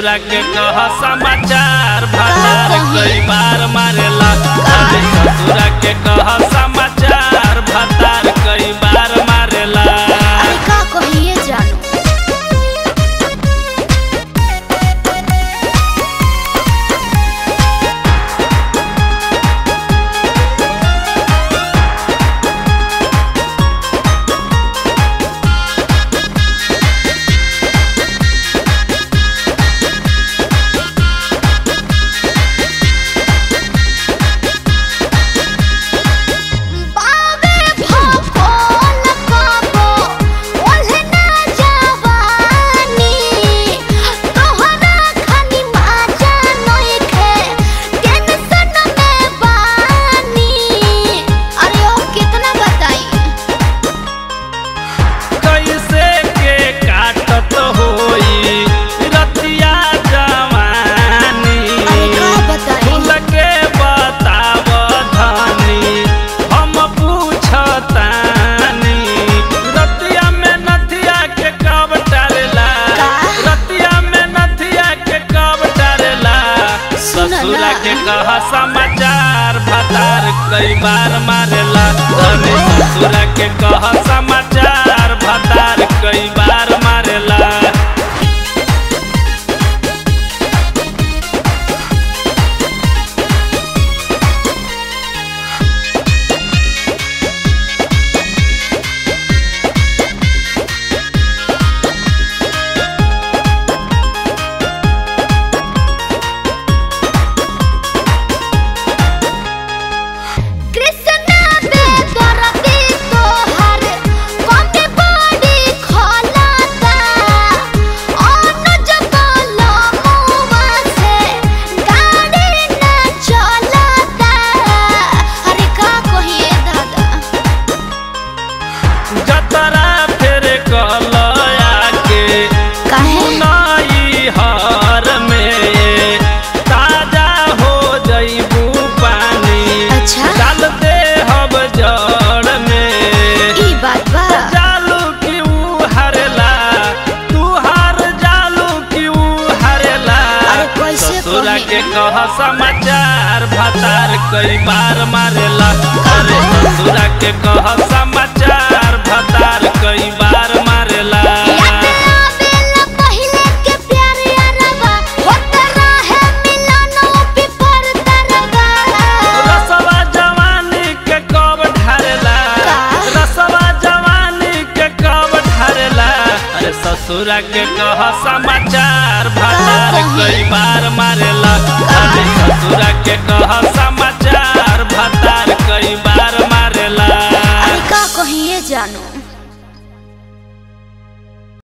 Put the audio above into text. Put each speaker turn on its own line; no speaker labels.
ससुरा के कह समाचार भतार कई बार मारेला अरे ससुरा के कह समाचार भतार कई बार मारेला
अरे का कहिए जानू बाबे भकोल काबो ओल्हे ना जवानी तोहरा खानी माजा नइखे टेंशन में बानी अरे ओ कितना बताई
कैसे के काटत होई रतिया जवानी
अरे का बताई
खुल के बताव धनी हम पूछतानी रतिया में नथिया के कब डालेला
का?
रतिया में नथिया के कब डालेला
सुन ना।
ससुरा के कह समाचार भतार कई बार मारेला अरे ससुरा के कह समाचार भतार कई बार मारेला
कृष्णा बे दरदी तोहर कमे बड़ी खलाता अनुज बोलो मुआ से गाड़ी ना चलता अरे का कहिए दादा
जतरा फेर कलया के
काहे
नई हर में ताजा हो जईबू पानी
अच्छा।
डाल दे हब जड़ में
ई बात बा
जालू की ऊ हरेला तू हार जालू की ऊ हरेला
अरे कैसे
ससुरा
कही?
के कह समाचार भतार कई बार मारेला अरे ससुरा के कह समाचार भतार कई बार मारेला
याद आवेला पहिले के प्यार यारबा होत रहे मिलनो पिपर तरबा
रसवा जवानी के कब ढारेला
का?
रसवा जवानी के कब ढारेला अरे ससुरा के कह समाचार भतार
कही?
कई बार मारेला अरे ससुरा के कह समाचार भतार कई बार मारेला
अरे का कहिए जानू